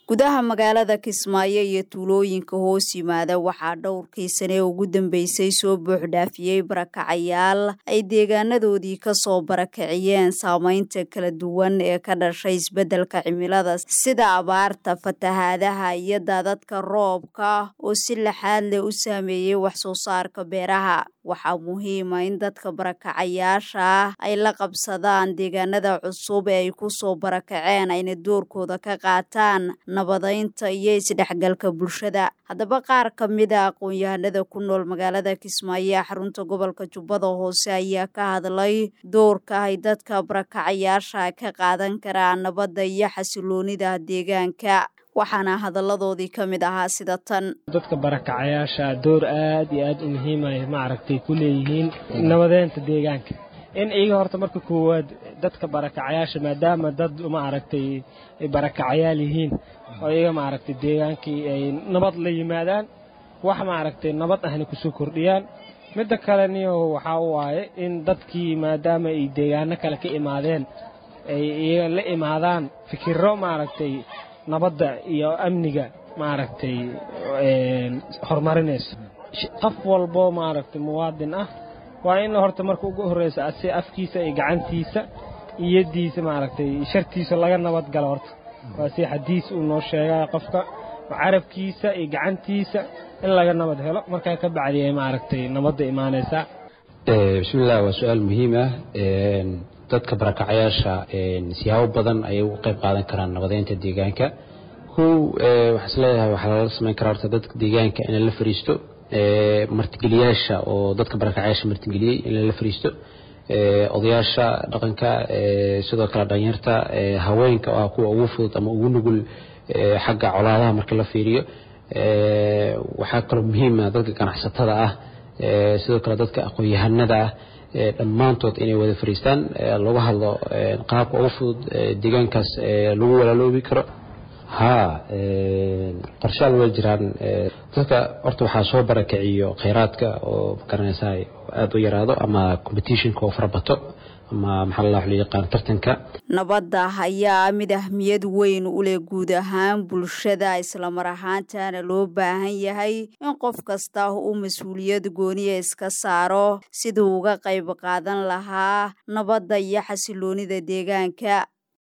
gudaha magaalada kismaayo iyo tuulooyinka hoos yimaada waxaa dhowrkii sane ugu dambeysay soo buuxdhaafiyey barakacayaal ay deegaanadoodii kasoo barakiciyeen saameynta kala duwan ee ka dhashay isbeddelka cimilada sida abaarta fatahaadaha iyo daadadka roobka oo si laxaad leh u saameeyey wax soo saarka beeraha waxaa muhiima in dadka barakacayaasha ah ay la qabsadaan deegaanada cusub ee ay kusoo barakaceen ayna doorkooda ka qaataan nabadaynta iyo isdhexgalka bulshada haddaba qaar ka mid a aqoon-yahanada ku nool magaalada kismaayo ee xarunta gobolka jubbada hoose ayaa ka hadlay doorka ay dadka barakacayaasha ka qaadan karaan nabadda iyo xasiloonida deegaanka waxaana hadalladoodii ka mid ahaa sida tan dadka barakacayaasha door aad iyo aad u muhiimay maaragtay ku leeyihiin nabadeynta deegaanka in iyaga horta marka koowaad dadka barakacayaasha maadaama dad maaragtay ay barakacayaal yihiin oo iyaga maaragtay deegaankii ay nabad la yimaadaan wax maaragtay nabad ahna kusoo kordhiyaan midda kale niyo waxaa waaye in dadkii maadaama ay deegaano kale ka imaadeen ay iyaga la imaadaan fikiro maaragtay nabadda iyo amniga maaragtay horumarinayso qof walbo maaragtay muwaadin ah waa in horta marka ugu horreysa asi afkiisa iyo gacantiisa iyadiisa maaragtay shartiisa laga nabad galo horta waa si xadiis uu noo sheegaya qofka carabkiisa iyo gacantiisa in laga nabad helo markaa ka bacdiya maaragtay nabadda imaanaysaa bismillaah waa su-aal muhiim ah dadka barakacayaasha siyaabo badan ayay uga qayb qaadan karaan nabadeynta deegaanka kow waxaa is leeyahay waxaa lala samayn karaa horta dadka deegaanka in lala fariisto martigeliyaasha oo dadka barakacayaasha martigeliyey in lala fariisto odayaasha dhaqanka sidoo kale dhalinyarta haweenka oo ah kuwa ugu fudud ama ugu nugul xagga colaadaha marka la fiiriyo waxaa kaloo muhiima dadka ganacsatada ah sidoo kale dadka aqoon-yahanada ah dhammaantood inay wada fariistaan lagu hadlo qaabka ugu fudud deegaankaas lagu walaaloobi karo haa qorshaal way jiraan dadka horta waxaa soo barakiciyo khayraadka oo magaranaysaa aada u yaraado ama competitionka oo farabato ama maxaa la loo yaqaan tartanka nabadda ayaa mid ahmiyad weyn u leh guud ahaan bulshada islamar ahaantana loo baahan yahay in qof kasta uu mas-uuliyad gooniya iska saaro siduu uga qayb qaadan lahaa nabadda iyo xasiloonida deegaanka